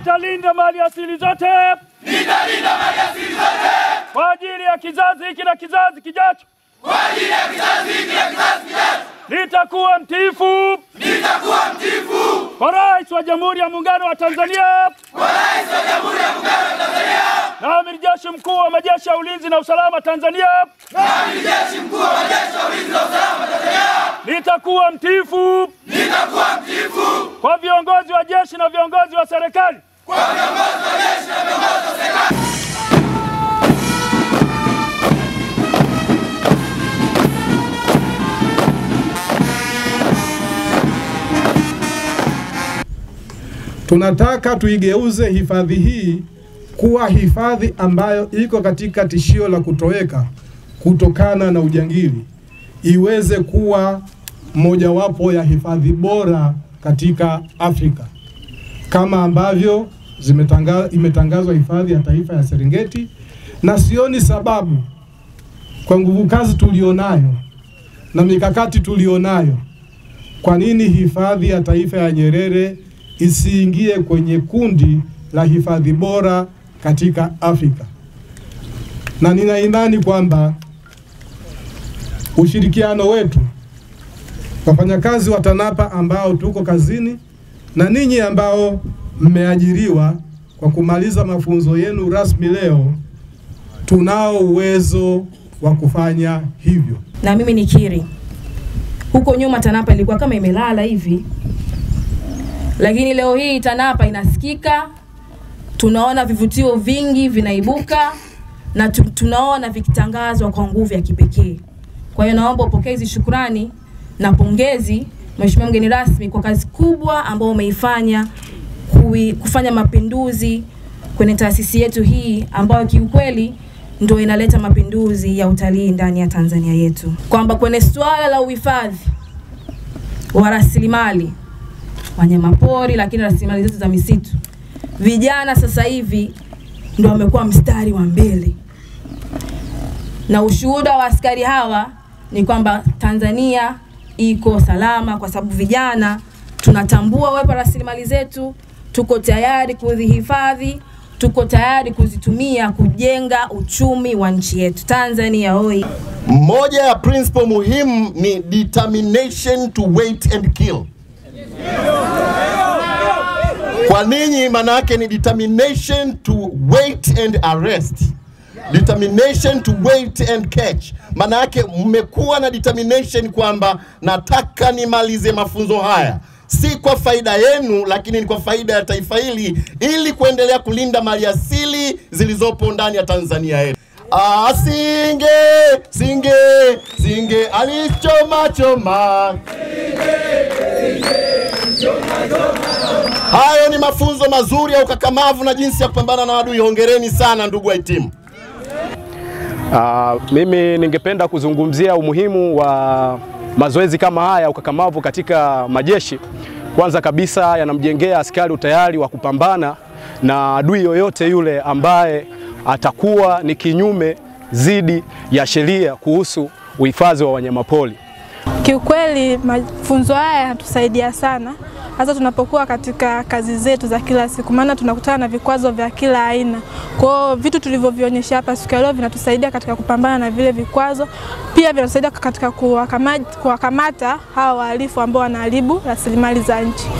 Nitalinda mali asili zote nitalinda mali asili zote kwa ajili ya kizazi hiki na kizazi kijacho. kwa ajili ya kizazi hiki na kizazi kijacho. Nitakuwa mtiifu Nitakuwa mtiifu kwa Rais wa Jamhuri ya Muungano wa Tanzania kwa Rais wa Jamhuri ya Muungano wa Tanzania na Amiri Jeshi Mkuu wa Majeshi ya Ulinzi na Usalama Tanzania. na Amiri Jeshi Mkuu wa Majeshi ya Ulinzi na Usalama Tanzania. Nitakuwa mtiifu Nitakuwa mtiifu kwa viongozi wa jeshi na viongozi wa serikali kwa viongozi wa jeshi na viongozi wa serikali. Tunataka tuigeuze hifadhi hii kuwa hifadhi ambayo iko katika tishio la kutoweka kutokana na ujangili, iweze kuwa mojawapo ya hifadhi bora katika Afrika kama ambavyo zimetanga, imetangazwa hifadhi ya taifa ya Serengeti, na sioni sababu kwa nguvu kazi tulionayo na mikakati tulionayo, kwa nini hifadhi ya taifa ya Nyerere isiingie kwenye kundi la hifadhi bora katika Afrika. Na nina imani kwamba ushirikiano wetu, wafanyakazi wa TANAPA ambao tuko kazini na ninyi ambao mmeajiriwa kwa kumaliza mafunzo yenu rasmi leo, tunao uwezo wa kufanya hivyo. na mimi nikiri, huko nyuma TANAPA ilikuwa kama imelala hivi, lakini leo hii TANAPA inasikika, tunaona vivutio vingi vinaibuka na tu, tunaona vikitangazwa kwa nguvu ya kipekee. Kwa hiyo naomba upokee hizi shukrani na pongezi, Mheshimiwa mgeni rasmi, kwa kazi kubwa ambayo umeifanya kui, kufanya mapinduzi kwenye taasisi yetu hii ambayo kiukweli ndio inaleta mapinduzi ya utalii ndani ya Tanzania yetu, kwamba kwenye suala la uhifadhi wa rasilimali wanyamapori, lakini rasilimali zetu za misitu, vijana sasa hivi ndio wamekuwa mstari wa mbele, na ushuhuda wa askari hawa ni kwamba Tanzania iko salama kwa sababu vijana tunatambua uwepo wa rasilimali zetu, tuko tayari kuzihifadhi, tuko tayari kuzitumia kujenga uchumi wa nchi yetu. Tanzania oi! Moja ya principle muhimu ni determination to wait and kill. Kwa ninyi maana yake ni determination to wait and arrest. Determination to wait and catch. Maana yake mmekuwa na determination kwamba nataka nimalize mafunzo haya si kwa faida yenu, lakini ni kwa faida ya taifa hili, ili kuendelea kulinda mali asili zilizopo ndani ya Tanzania yetu. Ah, singe singe singe alichoma choma. Hayo ni mafunzo mazuri ya ukakamavu na jinsi ya kupambana na adui. Hongereni sana ndugu wahitimu. Uh, mimi ningependa kuzungumzia umuhimu wa mazoezi kama haya ukakamavu katika majeshi. Kwanza kabisa yanamjengea askari utayari wa kupambana na adui yoyote yule ambaye atakuwa ni kinyume dhidi ya sheria kuhusu uhifadhi wa wanyamapori. Kiukweli mafunzo haya yanatusaidia sana hasa tunapokuwa katika kazi zetu za kila siku, maana tunakutana na vikwazo vya kila aina. Kwa hiyo vitu tulivyovionyesha hapa siku ya leo vinatusaidia katika kupambana na vile vikwazo, pia vinatusaidia katika kuwakamata, kuwakamata hawa wahalifu ambao wanaharibu rasilimali za nchi.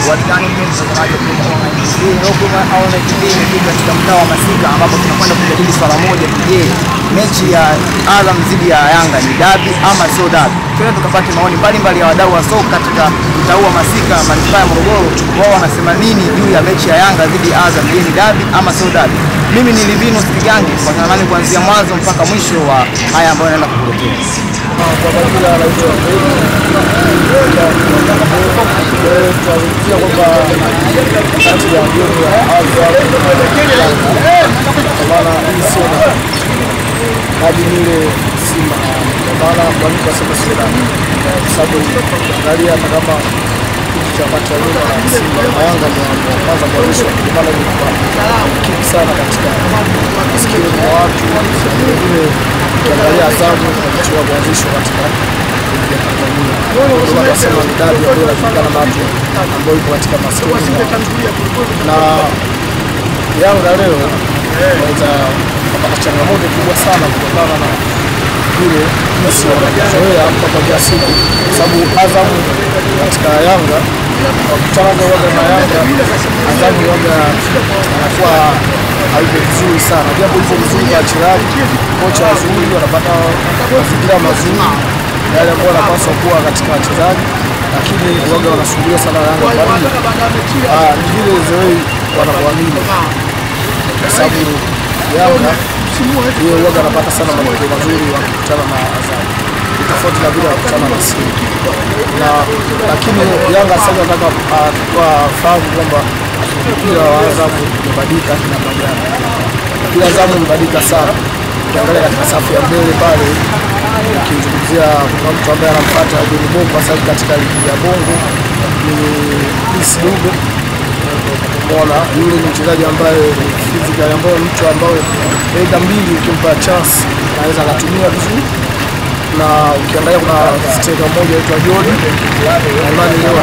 Walikani mpenzi mtazamaji wa Global Online TV. Leo Global Online TV imefika katika mtaa wa Masika ambapo tunakwenda kujadili swala moja tu. Je, mechi ya Azam dhidi ya Yanga ni dabi ama sio dabi? Twende tukapate maoni mbalimbali ya wadau wa soka katika mtaa huu wa Masika, manispaa ya Morogoro. Wao wanasema nini juu ya mechi ya Yanga dhidi ya Azam? Je, ni dabi ama sio dabi? Mimi ni Livinus Kigangi, kwa nami kuanzia mwanzo mpaka mwisho wa haya ambayo naenda kukuletea. kwa majina anaitwa tunazungumzia kwamba kati ya gemu ya Azam kwa maana hii sio na hadi nile Simba kwa maana kwa nini nasema sio na kwa sababu angalia hata kama kipindi cha macha nyuma na Simba na Yanga ndio wa kwanza kuanzishwa kwa maana ni kipi sana katika masikio ya watu wengine ukiangalia Azamu inachua kuanzishwa katika ligi ya Tanzania. Ndio maana nasema ni dabi ambayo inajulikana na watu ambao ipo katika masikio na Yanga leo inaweza kupata changamoto kubwa sana kutokana na vile jinsi wanavyozoea mpaka siku, kwa sababu Azam katika Yanga wakutana waga na Yanga, Azam waga anakuwa hayuko vizuri sana, japo hivyo vizuri kwa wachezaji, kocha wazuri, wanapata mazingira mazuri yale ambayo wanapaswa kuwa katika wachezaji, lakini waga wanasubiria sana Yanga kwa nini? Ah, ni vile Zewei wanavyoamini kwa sababu Yanga hiyo huwaga anapata sana matokeo mazuri wakikutana na Azam, ni tofauti na vile wakutana na Simba na lakini Yanga sasa nataka fahamu kwamba mpira wa Azam umebadilika namna gani. Mpira wa Azam umebadilika sana, ukiangalia katika safu ya mbele pale, ukizungumzia kuna mtu ambaye anamfuata John Bongo kwa sababu katika ligi ya Bongo ni Prince Dube Umeona, yule ni mchezaji ambaye ni physical, ambaye mtu ambaye aidha mbili ukimpa chance anaweza akatumia vizuri, na ukiangalia kuna striker mmoja anaitwa Joni nadhani leo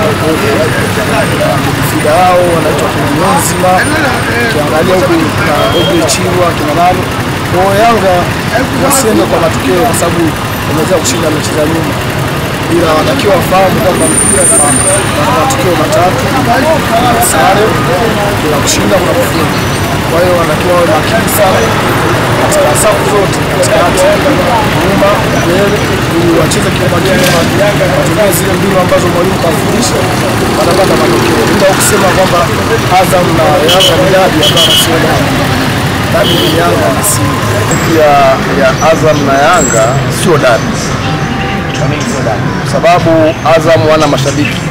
anakuwa midfielder wao anaitwa King'enzima, ukiangalia huku kuna Ogle Chirwa kina nani kwa Yanga wasiende kwa matokeo, kwa sababu wameweza kushinda mechi za nyuma ila wanatakiwa wafahamu kwamba mpira na matukio matatu: kuna sare, kuna kushinda, kuna kufunga. Kwa hiyo wanatakiwa wawe makini sana katika safu zote, katikati, nyuma, mbele, ili wacheze kiumakini, watumie zile mbinu ambazo mwalimu kafundisha, watapata matokeo, bila kusema kwamba Azam na Yanga ni dabi ambayo sio dabi. Dabi ni Yanga na Simba. ya, ya Azam na Yanga sio dabi kwa sababu Azam wana mashabiki,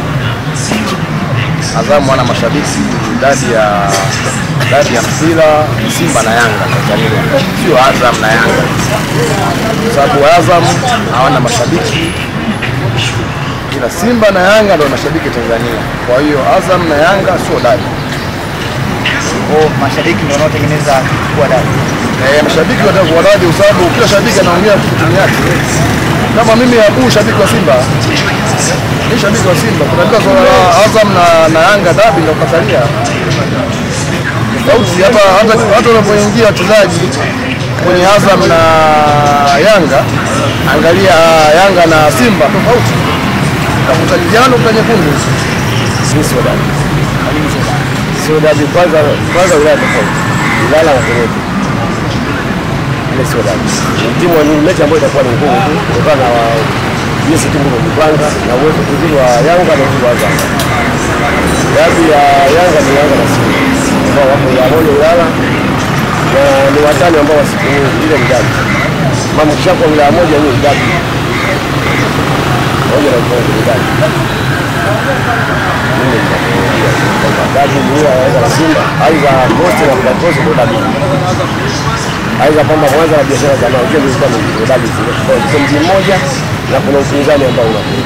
Azam wana mashabiki. Dabi ya dabi ya mpira Simba na Yanga Tanzania, sio Azam na Yanga, kwa sababu Azam hawana mashabiki, ila Simba na Yanga ndio mashabiki Tanzania. Kwa hiyo Azam na Yanga sio dabi. Kwa mashabiki ndio wanaotengeneza kuwa dabi. Eh, mashabiki watakuwa dabi kwa sababu kila shabiki anaongea timu yake. Kama mimi Abu shabiki wa Simba, ni shabiki wa Simba. Tunaambia swala la Azam na, na Yanga dabi ndio katalia. Tofauti hata hata hata unapoingia wachezaji kwenye Azam na Yanga, angalia Yanga na Simba tofauti. Utakuta kijano uta nyekundu. Si sio dabi. Sio dabi kwanza kwanza wilaya tofauti. Ilala na Kenya ile sio dabi. Timu ni mechi ambayo itakuwa ni ngumu tu kutokana na jinsi timu imejipanga na uwezo mzuri wa Yanga na uwezo wa Azam. Dabi ya Yanga ni Yanga na Simba ambao wapo Yamoyo Ilala na ni watani ambao wasiku nyingi, ile ni dabi. Mama kwa wilaya moja ni dabi moja na moja ni dabi. Mimi nitakuambia kwamba dabi ni ile ya Yanga na Simba, aidha Coast na Black Coast ndio dabi aidha kwamba kwanza na biashara za nao hizo zilikuwa ni dabi zile kwa hiyo mji mmoja na kuna upinzani ambao unakuja.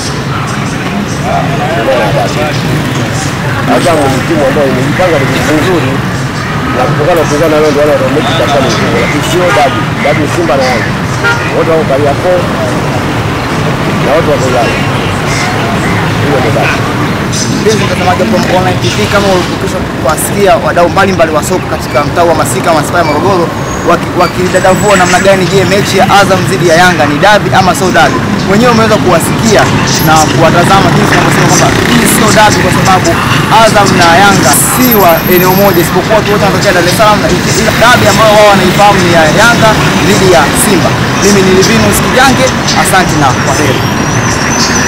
Azam ni timu ambayo imejipanga vizuri na kutokana na upinzani leo ndio wale mechi itakuwa ni ngumu, lakini sio dabi. Dabi ni Simba na Yanga wote wako Kariakoo na wote wako Ulaya. Hiyo ndio dabi. Mpenzi mtazamaji wa Global Online TV, kama ulikwisha kuwasikia wadau mbalimbali wa soka katika mtaa wa Masika manispaa ya Morogoro waki- wakidadavua namna gani, je, mechi ya Azam dhidi ya Yanga ni dabi ama sio dabi? Wenyewe umeweza kuwasikia na kuwatazama jinsi wanavyosema kwamba hii sio dabi kwa sababu Azam na Yanga si wa eneo moja, isipokuwa tu wote wanatokea Dar es Salaam, na ila dabi ambayo wao wanaifahamu ni ya Yanga dhidi ya Simba. Mimi ni Livinus Kijange, asante na kwaheri.